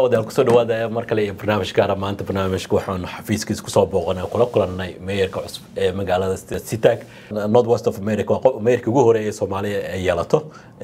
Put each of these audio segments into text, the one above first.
daawadayaal kusoo dhawaada mar kale iyo barnaamij gaara maanta barnaamijka waxaanu xafiiskiisa kusoo booqanay kula kulannay meeyarka cusub ee magaalada sitag north west of america waa meeyarka ugu horeeya ee soomaaliya ay yeelato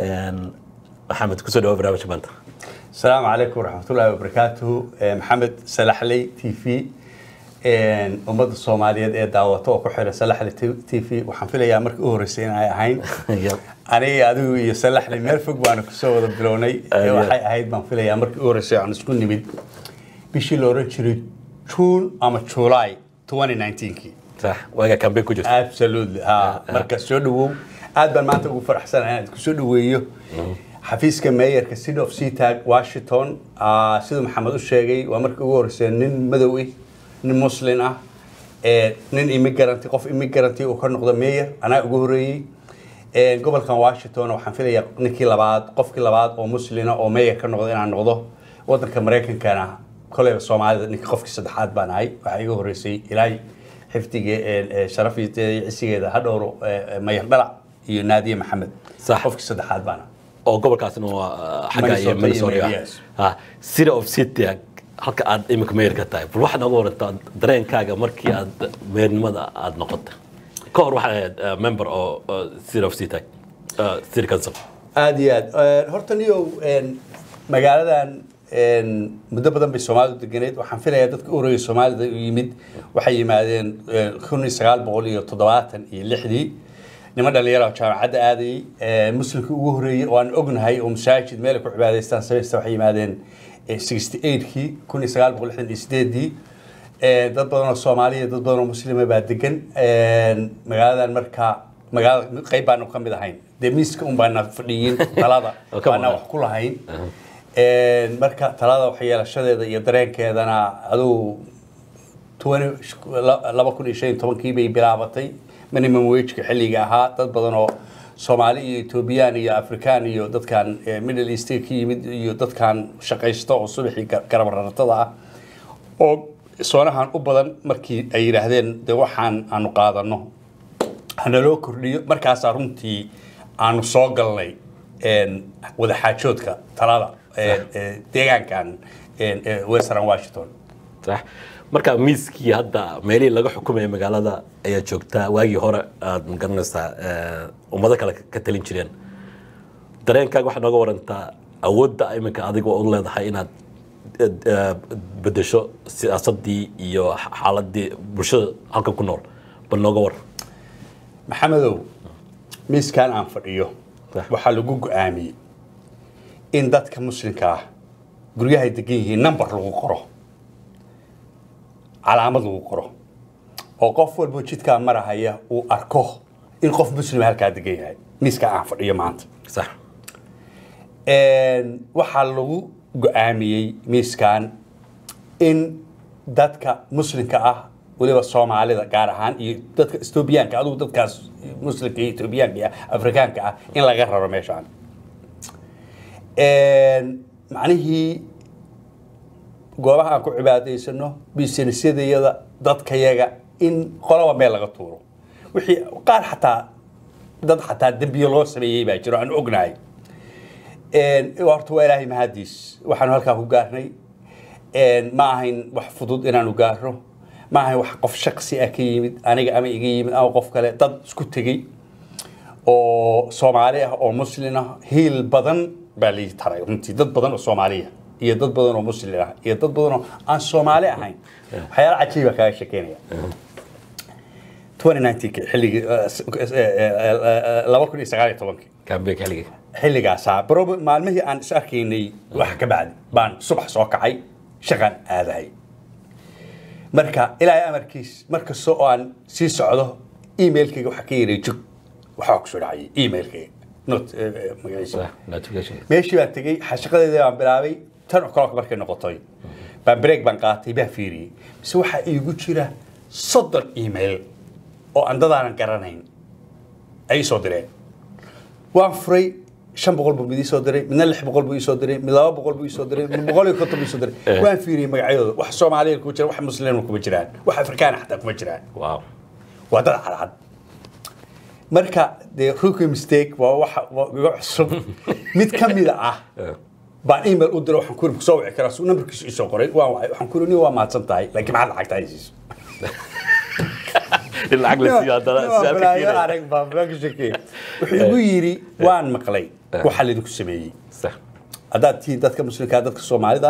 maxamed kusoo dhawa barnaamijka maanta السلام عليكم ورحمة الله وبركاته محمد سلحلي تي في ummadda soomaaliyeed ee daawato oo ku xiran salaxle t v waxaan filayaa markii u horreysay in ay ahayn aniga adigu iyo salaxle meel fog baanu kusoo wada bilownay waxay ahayd baan filayaa markii u horreysay aan isku nimid bishii la oran jiray juun ama july 2019kii sax waaga kambe ku jirta absolutely ha marka soo dhawow aad baan maanta ugu faraxsanahay inaan ku soo dhaweeyo xafiiska meeyarka city of seatag washington siduu maxamed u sheegay waa markii ugu horreysay nin madow ah nin muslin ah nin immigrant qof immigrant uu ka noqdo meeyar anaa ugu horeeyey gobolkan washington waxaan filayaa ninkii labaad qofkii labaad oo muslina oo meeyar ka noqdo inaan noqdo wadanka maraykankana koleyba soomaalida ninkii qofkii saddexaad baan ahay waxaa iga horeysay ilaahay xifdiga sharafiiteeda iyo cisigeeda ha dhowro mayar dhalac iyo naadiye maxamed Sax. qofkii saddexaad baan ahay oo gobolkaasina waa xagga iyo Minnesota iyo minnesota yes. ah city of city halka aad imika meeyarka tahay bal waxaad nooga warantaa dareenkaaga markii aad meernimada aad noqotay ka hor waxaad ahayd uh, member oo uh, city of city uh, city council aad iyo aad Eh, horta niyow een, magaaladan een, muddo badan bay soomaalidu deganeed waxaan filayaa dadka u horeeyay soomaalida u yimid waxay yimaadeen eh, kun iyo sagaal boqol iyo toddobaatan iyo lixdii niman dhalinyaro oo jaamacadda aadayey eh, muslimkii ugu horeeyey oo aan ognahay oo masaajid meel ay ku cibaadaystaan samaysta waxay yimaadeen eh, 68kii kun iyo sagaal boqol lixdan iyo sideedii Eh, dad badan oo soomaaliya dad badan oo muslima baa degan Een, magaaladan marka magaalada qayb baanu ka mid ahayn dee miiska un baana fadhiyin talada Oo ka baana maqan. wax ku lahayn Een, marka talada waxyeelashadeeda iyo dareenkeedana aduu 20 la- laba kun iyo shan iyo tobankii bay bilaabatay minimum wageka xilliga ahaa dad badan oo soomaali iyo etoobiyaan iyo afrikaan iyo dadkan eh, middle east ka yimid iyo dadkan shaqaysto oo subaxii gar- garab raratada ah oo soonahan u badan markii ay yidhaahdeen de waxaan aanu qaadano hanaloo kordhiyo markaasaa runtii aanu soo galnay een, wadaxaajoodka talada een, ee, deegaankan een, ee, western washington sax marka miiskii hadda meelihii laga xukumaya magaalada ayaa joogtaa waagii hore aad magaranaysaa eh, ummado kale ka talin jireen dareenkaaga waxaad nooga warantaa awoodda iminka adiga u leedahay inaad eh, eh, bedesho siyaasadii iyo xaaladii bulshada halkan ku nool bal nooga war maxamedow miiskan aan fadhiyo Sax. waxaa lagu go-aamiyey in dadka muslimka ah guryahay degan yihiin number lagu qoro calaamad lagu qoro oo qof walbo jidkaa marahaya uu arko in qof muslima halkaa degan yahay miiskan aan fadhiyo maanta sax Een, waxaa lagu go-aamiyey miiskan in dadka muslimka ah weliba soomaalida gaar ahaan iyo dadka etoobiyaanka adugu dadkaas muslimka iyo etoobiyaanka iyo afrikaanka ah in laga raro meeshaan Een, macnihii goobaha aan ku cibaadaysano businessyadayada dadkayaga in qolaba meel laga tuuro wixii qaar xataa dad xataa dembiyo loo sameeyey baa jiro aan ognahay Een, horta waa ilaahay mahadiis waxaanu halkaa ku gaarnay Een, ma ahayn wax fudud inaanu gaarno ma ahayn wax qof shaqsi ah ka yimid aniga ama iga yimid ama qof kale dad isku tegey oo soomaali ah oo muslin ah hiil badan baa lii taray runtii dad badan oo soomaaliya iyo dad badan oo muslin ah iyo dad badan oo aan soomaali ahayn waxyaala cajiiba kaaga shekeynaya 2019 xilligii laba kun iyo sagaal iyo tobankii kaambeeg xilliga xilligaasaa baroba maalmihii aan is arkaynay wax ka bacdi baan subax soo kacay shaqaan aadahay marka ilaahay amarkiis markasta oo aan sii socdo emailkayga waxaa ka yaray jug waxaa ku soo dhacayay emailkayga not eh, eh, magaciisa sax notification meeshii baan tegey xashaqadeedii baan bilaabay tan o'clock markay noqotay baan break baan qaatay baan fiiriyey mise waxaa iigu jira soddon email oo aan dadaanan garanayn ay soo direen waan furay shan boqol buu mid ii soo diray midna lix boqol buu ii soo diray mid laba boqol buu ii soo diray mid boqol iyo konton buu ii soo diray waan fiiriyey magacyadooda wax soomaaliya kuma jiraan wax muslimna kuma jiraan wax afrikaana xataa kuma jiraan wow waa dad cadcad marka dee rookie mistake waa waxa waa iga cusub mid ka mida ah baan email u diray waxaan ku yiri soo wici karaa suu nambarkiisu isoo qoray waan wacay waxaan ku yiri nin waa mahadsan tahay laakiin maxaad lacagta haysiiso in lacag la siiyo haddana si aad ka keenaysa. arag baa baa ka shakey wuxuu igu yiri waan maqlay waxa laydinku sameeyey sax haddaad tihiin dadka muslimka dadka soomaalida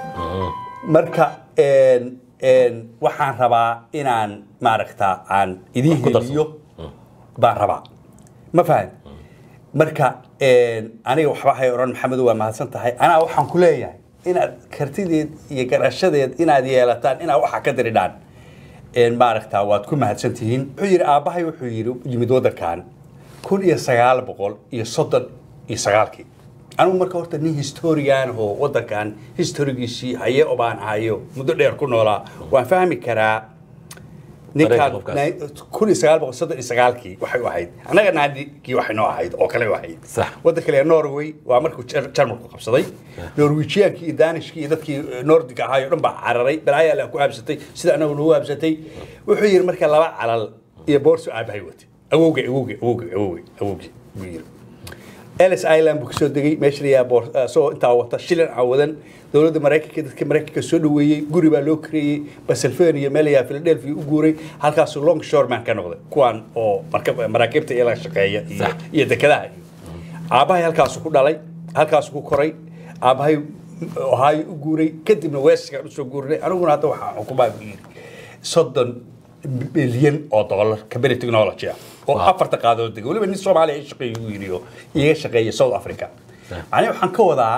marka een, een, waxaan rabaa inaan maaragta aan idiin ku darsado. heliyo baan rabaa ma fahan marka een, aniga waxba hay odhan maxamedo waa mahadsan tahay anaa waxaan ku leeyahay inaad kartideed iyo garashadeed inaad yeelataan inaad waxa ka diridhaan een, maaragta waad ku mahadsan tihiin wuxuu yidhi aabbahay wuxuu yidhi yimid waddankan kun iyo sagaal boqol iyo soddon iyo sagaalkii anigu marka horta nin historian oo waddankan historigiisii haye oo baan ahayo muddo dheer ku noolaa waan fahmi karaa ninkaan Dareenka qofkaas. na- kun iyo sagaal boqol soddon iyo sagaalkii waxay u ahayd annaga naadikii waxay noo ahayd oo kale u ahayd Sax. waddanka kale norway waa markuu Jar- jarmalku qabsaday norwejiyankii iyo danishkii iyo dadkii nordiga ahaay oo dhan baa cararay balaayaa la ku aabsatay sida anagu nagu aabsatay wuxuu yidhi marka laba calal iyo boorso aabahay watay awowge awowge awowge awowge awowge buu yidhi ellis island buu kasoo degay meesha la yidhaha boor- eh, isagoo intaa wata shilin cawadan dowladda maraykanka dadka maraykanka soo dhaweeyey guri baa loo kareeyey pennsylvania meel la yidhaha philadelphia u guuray halkaasuu long shoreman ka noqday kuwaan oo marka- maraakiibta iyo la shaqeeya iyo- Sax. iyo dekedaha iyo aabbahay halkaasuu ku dhalay halkaasuu ku koray aabbahay ohaayo u guuray kadibna westgaan usoo guurinay aniguna hadda waxaa xukumaa buu yidhi soddon bilyan oo dollar company technology ah oo Wow. afarta qaadood dega weliba nin soomaaliya i shaqeeya ugu yidhi oo iga shaqeeya south africa macnihi waxaan ka wadaa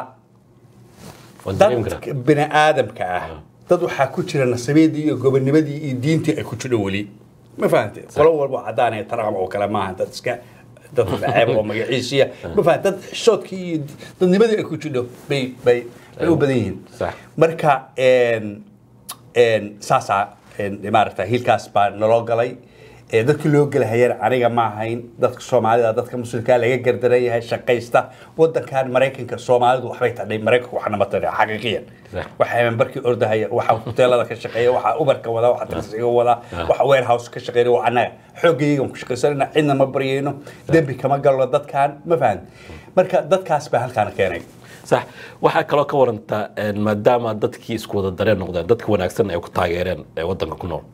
waan dareemi karaa dadka bini aadamka ah dad waxaa ku jira nasabeedii iyo gobonimadii iyo diintii ay ku jidho weli ma fahante qolo walba cadaan ee trump oo kale maaha dad iska dad ceeb oo magaciisiya ma fahante dad xishoodkii iyo dadnimadii ay ku jidho bay bay bay u badan yihiin Sax. marka een een saasaa een maaragta hiilkaas baa naloo galay ee dadkii loo gelahayeen aniga ma ahayn dadka soomaalida dadka muslimkaa laga gardaran yahay shaqaysta wadankan maraykanka soomaalidu waxbay tadhay maraykanku waxna ma tadhay xaqiiqiyan Sax. waxa barkii ordahaya waxa hoteelada ka shaqeeya waxa ubarka wada waxa taksiga wada waxa warehouse ka shaqeeya waa annaga xoogaygan ku shaqaysanayna cidna ma baryayno dembi kama galno dadkan ma fahan marka dadkaas baa halkaan keenay sax waxaa kaloo ka warantaa een, maadaama dadkii isku wada dareen noqdeen dadka wanaagsan ay ku taageereen ee wadanka ku nool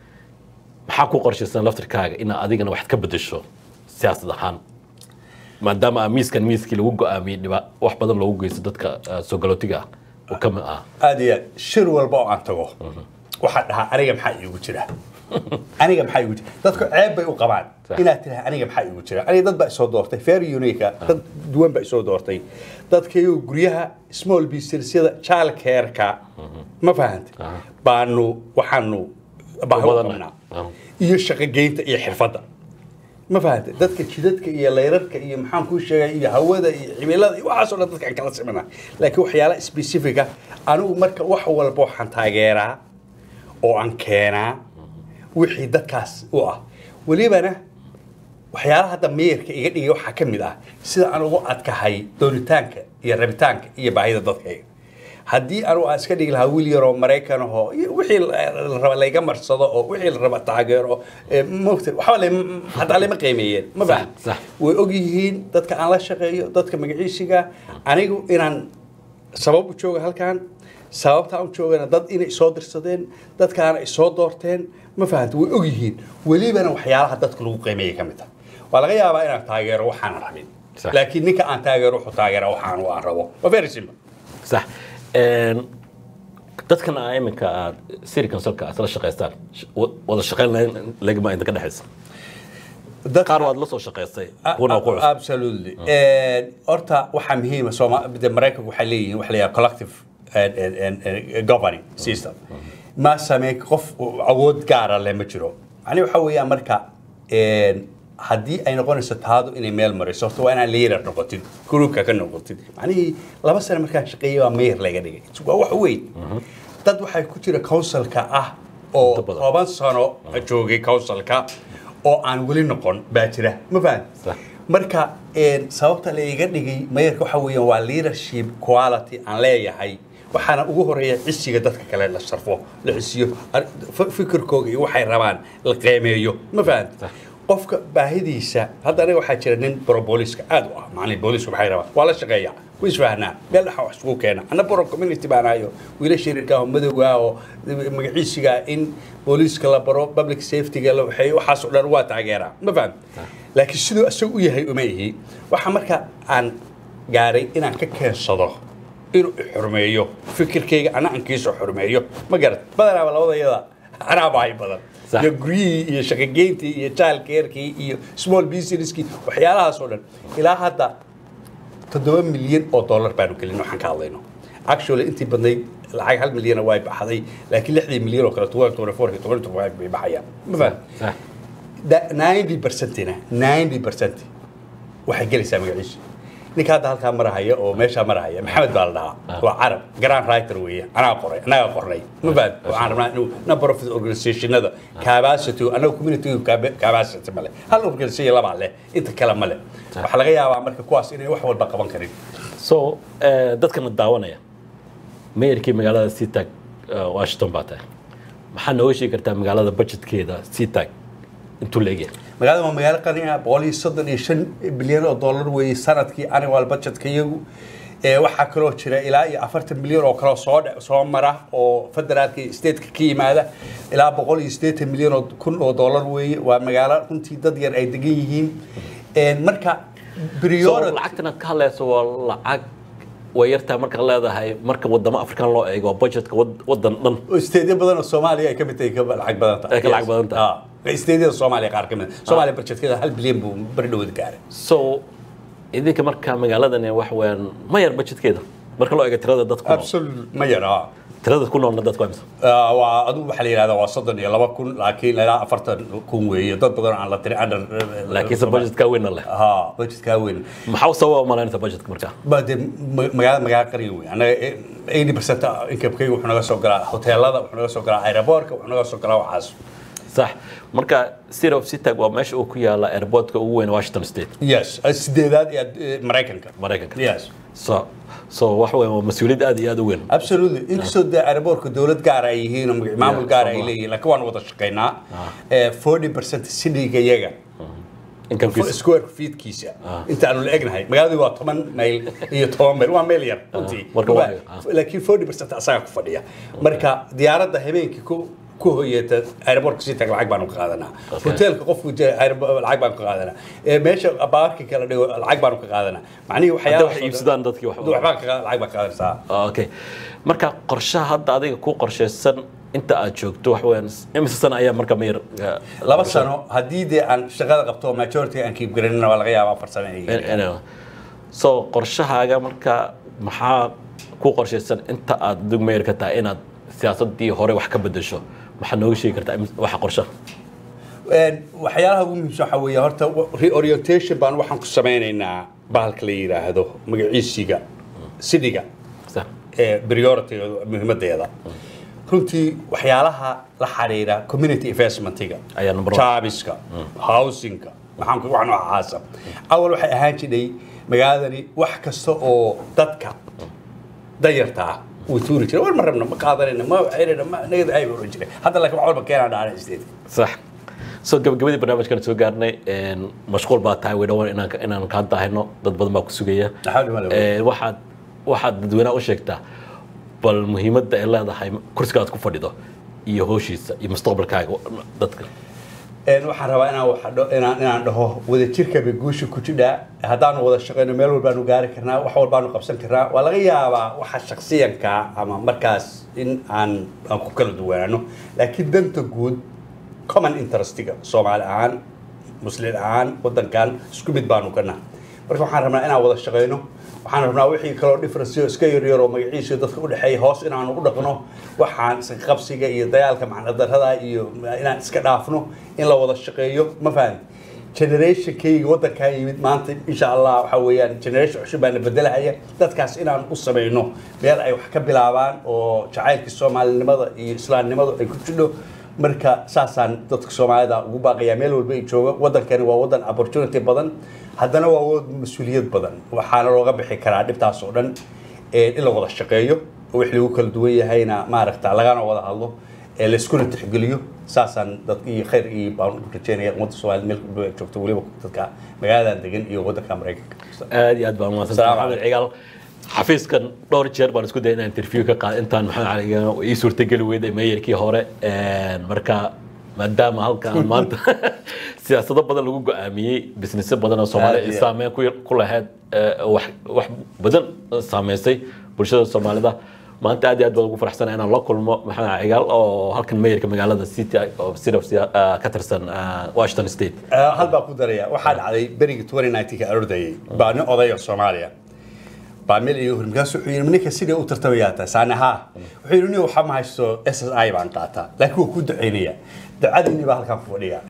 maxaa ku qorshaysan laftirkaaga inaad adigana wax ka bedesho siyaasad ahaan maadaama aa miiskan miiskii lagu go-aamiyey dhiba wax badan loogu geysto dadka eh, soo galootiga ah oo ka mid ah aad iyo aad shir walba oo aan tago waxaan dhahaa aniga maxaa iigu jira aniga maxaa iigu jira dadku ceeb bay u qabaan Sax. inaad tiraha aniga maxaa iigu jira aniga dad baa isoo doortay fair unica dad duwan baa isoo doortay dadkayo guryaha small businessyada childcareka ma fahanta Aha. baanu waxaanu baahi u badanna. qabnaa Ah. iyo shaqogeynta iyo xirfadda ma fahanta dadka jidadka iyo layrarka iyo maxaan kuu sheegay iyo hawada iyo cimilada iyo waxaasoo dhan dadkaan kala simana laakiin waxyaala specifica anigu marka wax walba waxaan taageeraa oo aan keenaa wixii dadkaas u ah welibana waxyaalaha hadda meerka iga dhigay waxaa ka mid ah sida aan ugu adkahay doonitaanka iyo rabitaanka iyo baahida dadkayga haddii anugu aan iska dhigi lahaa wiil yaroo maraykan ahoo iyo wixii la la raba layga marsado oo wixii la raba taageero ee, moogta waxba lay- hataa lama qiimeeyeen ma fahan sax. way og yihiin dadka aan la shaqeeyo dadka magaciisiga anigu inaan sabab u jooga halkan sababta aan u joogana dad inay soo dirsadeen dadkaana ay soo doorteen ma fahanta way og yihiin welibana waxyaalaha dadka lagu qiimeeyay ka mid ah waa laga yaabaa inaan taageero waxaan rabin Sax. laakiin ninka aan taageero wuxuu taageera waxaan aan rabo waa very simple sax Een, dadkan aa iminka aad siri consulka aad la shaqaystaan sh- wa- wada shaqayn lahayn legma inta ka dhexaysa Dad- qaar waad la soo shaqaystay kuna ku cusub absolutely Een, horta waxaa muhiima sooma de maraykanku waxay leeyihiin waxa la yidhaha collective and- and- and- and governing system ma samee qof awood gaara leh ma jiro macni waxa weeyaan marka een, haddii ay noqonayso taadu inay meel mariso horta waa inaan leader noqotid gruupka ka noqotid macnihii laba sane markaan shaqeeyay waa mayor laga dhigay waa wax weyn dad waxay ku jira councilka ah oo Inta badan. toban sano joogay councilka oo aan weli noqon baa jira ma fahan Sax. marka een, sababta la iga dhigay mayarka waxa weeyaan waa leadership quality aan leeyahay waxaana ugu horeeya cisiga dadka kale la sharfo la cisiyo ar- fi- fikirkooga iyo waxay rabaan la qiimeeyo ma fahan Sax. qofka baahidiisa hadda aniga waxaa jira nin boro booliiska aad u ah macnii booliisku maxay rabaa waa la shaqeeyaa way isfahnaa meel dhaxa wax isugu keena anna boro community baan ahayo wiila shiriirka oo madowga oo magaciisiga in booliiska la baro public safety-ga la waxay waxaas oo dhan waa taageeraa ma faham laakiin siduu isagu u yahay uma ihi waxa marka aan gaaray inaan ka keensado inuu xurmeeyo fikirkayga ana ankiisa xurmeeyo ma garat badanaaba labada yada anaa baahi badan Sax. iyo guryihii iyo shaqageyntii iyo childcarekii iyo small businesskii waxyaalahaas oo dhan ilaa hadda toddoba milyan oo dollar baanu gelin waxaan ka hadlayno actually intii badnayd lacag hal milyana way baxday laakiin lixdii milyan oo kale tuwan tuwan four tuwan tuwan bay baxayaan ma faham sax ninety percentina ninety percent waxay gelaysaa magaciisa ninka hadda halkaa marahaya oo meeshaa marahaya maxamed baa la dhahaa waa carab grand writer weeye anaa qoray anagaa qornay ma fahad waxaan rabnaa inuu number of organizationada capacity anaga community capacity male hal organization labaa leh inta kale male waxaa laga yaabaa marka kuwaas inay wax walba qaban karin so eh, dadkana daawanaya mayorkii magaalada seatag washington baa tahay maxaa nooga sheegi kartaa magaalada budgetkeeda seatag intuu la egyahay magaalada waa magaalo qani ah boqol iyo soddon iyo shan bilyan oo dollar weeye sanadkii annual budgetka iyagu ee waxaa kaloo jira ilaa iyo afartan milyan oo kaloo soo dhe- soo mara oo federaalka iyo stateka ka yimaada ilaa boqol iyo siddeetan milyan oo kun oo dollar weeye waa magaalo runtii dad yar ay degan yihiin Een, marka so priority lacagtan aad ka hadlayso waa lacag way yartaa marka leedahay marka wadamo african loo eego waa budgetka wad- wadan dhan isteedyo badan oo soomaaliya ay ka mid tahay ka lacag badan tahay Ay ka lacag badan tahay. Ah, isteedyada soomaaliya qaar ka mid ah. soomaaliya budgetkeeda hal bilyan buu bari dhawad gaaray so idinka marka magaaladani wax weeyaan ma yar budgetkeeda marka loo eego tirada dadku nool absolute ma yara tirada ku noolna dadku waa imisa Ah, waa adigu waxaa la yidhahdaa waa soddon iyo laba kun laakiin ilaa afartan kun weeye dad badan oo aan la tiri under laakiinse budgetka weynna leh ha budgetkaa weyn maxaa u sababa malaynaysa budgetka marka ba dee ma- magaalada magaalo qariga weyn annaga eighty percent incomekayga wuxuu naga soo galaa hoteelada wuxuu naga soo galaa aeroboortka wuxuu naga soo galaa waxaas sax marka city of sitag waa meesha uu ku yaala airportka ugu weyn washington state yes sideedaad ee eh, maraykanka maraykanka yes so so waxa weeyaan waa mas-uuliyad aad iyo aad u weyn absolutely inkastoo dee aeroboortka dowlad gaar ay yihiin oo magac- maamul gaar ay Soomaa. leeyihiin laakiin waan wada shaqaynaa forty percent cityga iyaga inkamkiisa square feetkiisa inta aanu la egnahay magaaladii waa toban mayl iyo toban mayl waa meel yar runtii marka waa- Waa- laakiin forty percent asagaa ku fadhiya marka diyaaradda habeenkii ku ku hoyata aeroboortka sii tag lacag baanu ka qaadanaa Okay. hoteelka qofku jira aerobo- lacag baanu ka qaadanaa Ee, meesha baarki kala dhigo lacag baanu ka qaadanaa macnihii hadda waxyaalaha wax iibsadaan dadkii wax waxbaa ka lacag baa ka qaadanaysaa okay marka qorshaha hadda adiga ku qorshaysan inta aad joogto wax weeyaan imise sana ayaa marka mayar laba sano haddii dee aan shaqada qabto oo majority aan kiib garanina waa laga yaabaa afar sano inay so qorshahaaga marka maxaa ku qorshaysan inta aad dug mayar ka tahay inaad siyaasadii hore wax ka bedesho maxaa nooga sheegi kartaa imis- waxa qorshaha Een, waxyaalaha ugu muhiimsan waxaa weeye horta wa- reorientation baan waxaan ku samaynaynaa bahalka la yidhaahdo magaciisiga sidiga Sax. ee priority muhiimadeeda runtii waxyaalaha la xiriira community investmentiga Ayaa number one. jaabiska housingka maxaan ku wax noocaasa awal waxay ahaan jiray magaaladani wax kasta oo dadka dayarta ah uu tuuri jiray war ma rabna ma qaadanayna ma xirina ma nagada ay oran jiray hadda laakiin wax walba keenaa dhaana state sax so gabagabadii barnaamijkan soo gaarnay een, mashquul baa tahay way dhawaan inaan inaan kaa dahayno dad badan baa ku sugaya Maxaa dhima lagu- Een, waxaad waxaad dadweynaha u sheegtaa bal muhiimadda ay leedahay kursiga aad ku fadhido iyo howshiisa iyo mustaqbalkaaga dadka Een, waxaan rabaa inaan wax dho- inaan inaan dhaho wadajirka bay guusha ku jidhaa haddaanu wada shaqayno meel walbaanu gaari karnaa wax walbaanu qabsan karnaa waa laga yaabaa waxa shaksiyanka ama markaas in aan aan ku kala duwanaano laakiin danta guud common interestiga soomaali ahaan muslim ahaan wadankan isku mid baanu ka nahay marka waxaan rabnaa inaan wada shaqayno waxaan rabnaa wixii kaloo difference iska yaryar oo magaciisa dadka u dhexeeya hoos inaanu u dhaqno waxaan iska qabsiga iyo dagaalka macnadarrada iyo inaan iska dhaafno in la wada shaqeeyo ma fahan generationkayga wadankaa yimid maanta insha allah waxa weeyaan generation cusub baa na bedelahaya dadkaas inaan u samayno meel ay wax ka bilaabaan oo jacaylka soomaalinimada iyo islaamnimadu ay ku jidho marka saasaan dadka soomaalida ugu baaqayaa meel walba ay jooga wadankani waa wadan opportunity badan haddana waa wadan mas-uuliyad badan waxaana looga bixi karaa dhibtaas oo dhan ee in la wada shaqeeyo oo wix lagu kala duwan yahayna maaragta lagana wada hadlo ee layskuna tixgeliyo saasaan dadka iyo khayr iyo baan u rajeynaya ummadda soomaaliyed meel walba ay joogto weliba dadka magaaladan degan iyo waddanka maraykanka aad iyo aad baan umahadsan Salaam maxamed cigaal xafiiskan dhowr jeer baan isku dayay inaan interview ka qaado intaan maxamed cali cigaal ii suurtageli weyday meeyarkii hore Een, marka maadaama halkan maanta siyaasado badan lagu go-aamiyey businessyo badan oo Aad soomaaliya iyo ay aad. saameyn ku ku lahayd ee, wax wax badan saameysay bulshada soomaalida maanta aad iyo aad baan ugu faraxsanahay inaan la kulmo maxamed cali cigaal oo halkan meeyarka magaalada city oo sida ka tirsan ah, washington state Eh, hal baa ku daraya waxaa dhacday berigii 2019 ka ordayay baa nin oday oo soomaaliya baa meel iyo hor markaas wuxuu yidhi ninka sidee u tartamayaa taa saane haa wuxuu yidhi nin waxaa ma haysto s s i baan qaataa laakiin wuu ku ducaynaya ducadiinni baa halkaa ku fadhiya